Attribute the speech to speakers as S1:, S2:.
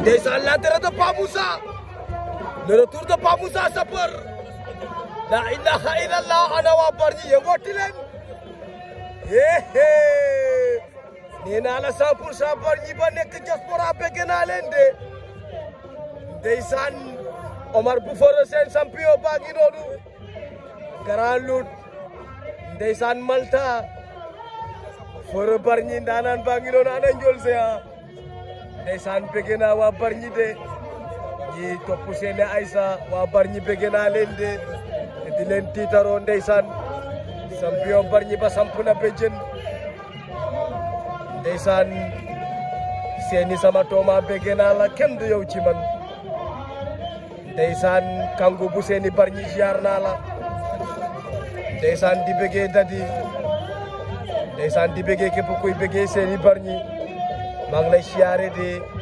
S1: ndeysaan l'entrée de Pape Moussa le retour de Pape Moussa Sapeur la ilaha illallah ana waa Bargny yëngooti leen hehe nee naa la 100 pour cent Bargny ba nekk diaspora bëgg naa leen de ndeysaan Omar Bouffara seen champion baa ngi noonu Grand Lout ndeysaan Malta Fora Bargny ndaanaan baa ngi noonu ana njool se a ndeysaan bëgg naa waa Bargny de ñi topp seeni Aysa waa Bargny bëgg naa leen de te di leen tiitaroo ndeysaan champion Bargny ba samp na be jën ndeysaan seeni sama tooma bëgg naa la kenn du yow ci man ndeysaan kangu bu seeni Bargny ziar naa la ndeysaan di bëggee dadi ndeysaan di bëggee képp kuy bëggee seeni Bargny maa ngi lay siyaare de